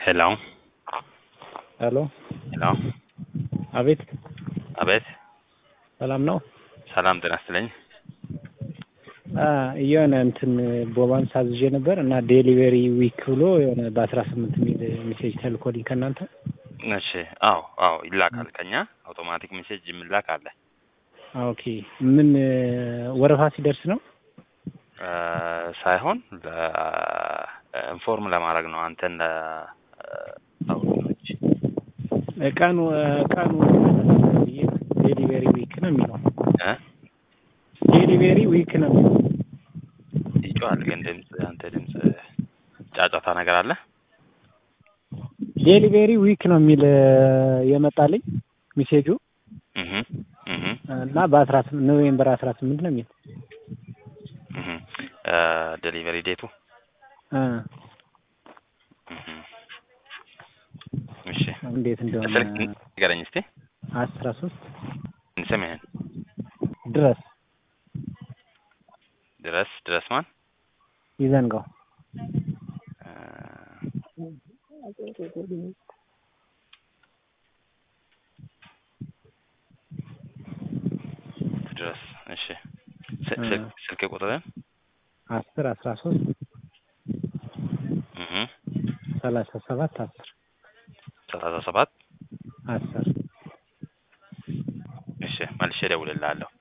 ሄሎ ሄሎ ሄሎ አቤት አቤት ሰላም ነው? ሰላም ጤና ይስጥልኝ። የሆነ እንትን ቦባን ሳዝዤ ነበር እና ዴሊቨሪ ዊክ ብሎ የሆነ በአስራ ስምንት የሚል ሜሴጅ ተልኮልኝ ከእናንተ እሺ አዎ አዎ ይላካል ከኛ አውቶማቲክ ሜሴጅ የሚላክ አለ። ኦኬ ምን ወረፋ ሲደርስ ነው? እ ሳይሆን ኢንፎርም ለማድረግ ነው አንተን ለአውቶኖች ቀኑ ቀኑ ዴሊቨሪ ዊክ ነው የሚለው እ ዴሊቨሪ ዊክ ነው የሚለው ይጮሃል ግን ድምፅ አንተ ድምፅ ጫጫታ ነገር አለ። ዴሊቨሪ ዊክ ነው የሚል የመጣልኝ ሜሴጁ እህ እህ እና በአስራ ስምንት ኖቬምበር አስራ ስምንት ነው የሚል እህ ዴሊቨሪ ዴቱ እ እህ እሺ እንዴት እንደሆነ ስልክ ንገረኝ እስቲ አስራ ሶስት ስምህን ድረስ ድረስ ድረስ ማን ይዘንጋው እ ድረስ እሺ ስ- ስልክ ስልክ ቁጥርን አስር አስራ ሶስት እህ ሰላሳ ሰባት አስር ሰላሳ ሰባት አስር እሺ መልሼ እደውልልሃለሁ